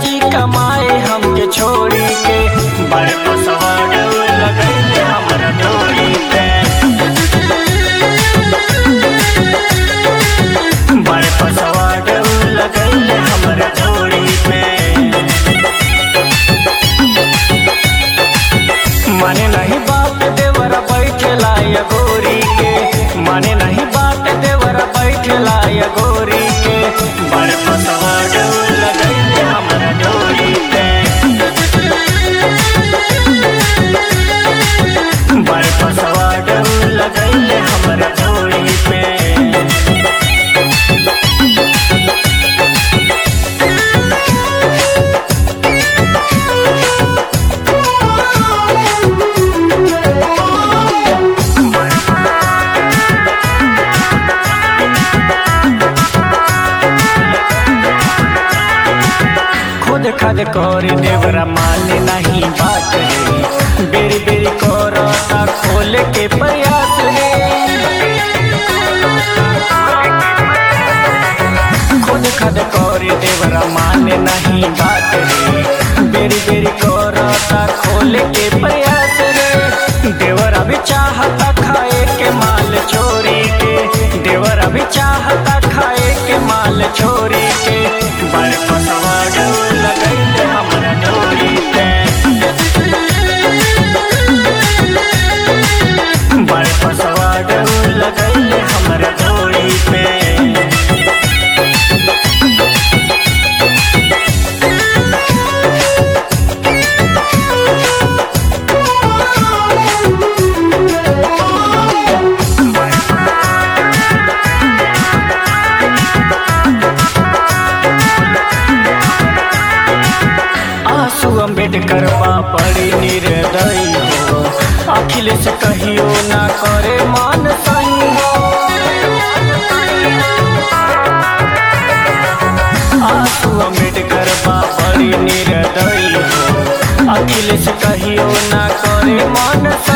जी कमाए हमके छोड़ी के बड़ पसवाड़ लगैले हमरा डोरी पे बड़ पसवाड़ लगैले हमरा डोरी पे माने नहीं बात देवरा बैठला या गोरी के माने नहीं बात देवरा बैठला या गोरी के बड़ पसवाड़ लगैले हमरा डोरी पे बड़ पसवाड़ लगैले हमरा डोरी पे खुद खद कर देवरा माने नहीं बात रे बेरी बेरी करता खोल के प्रयास रे खुद खद कर देवरा माने नहीं बात रे बेरी बेरी करता खोल के प्रयास रे देवरा भी चाहता खाए के माल चोरी के देवरा भी चाहता खाए के माल चोरी के बड़ पसवाड़ लगैले हमरा डोरी पे बड़ पसवाड़ लगैले हमरा डोरी पे आंसू अम्बेडकर पड़ी निर्दयी हो अखिलेश कहियो ना करे मान सही हो आंसू अम्बेडकर पड़ी निर्दयी हो अखिलेश कहियो ना करे मान सही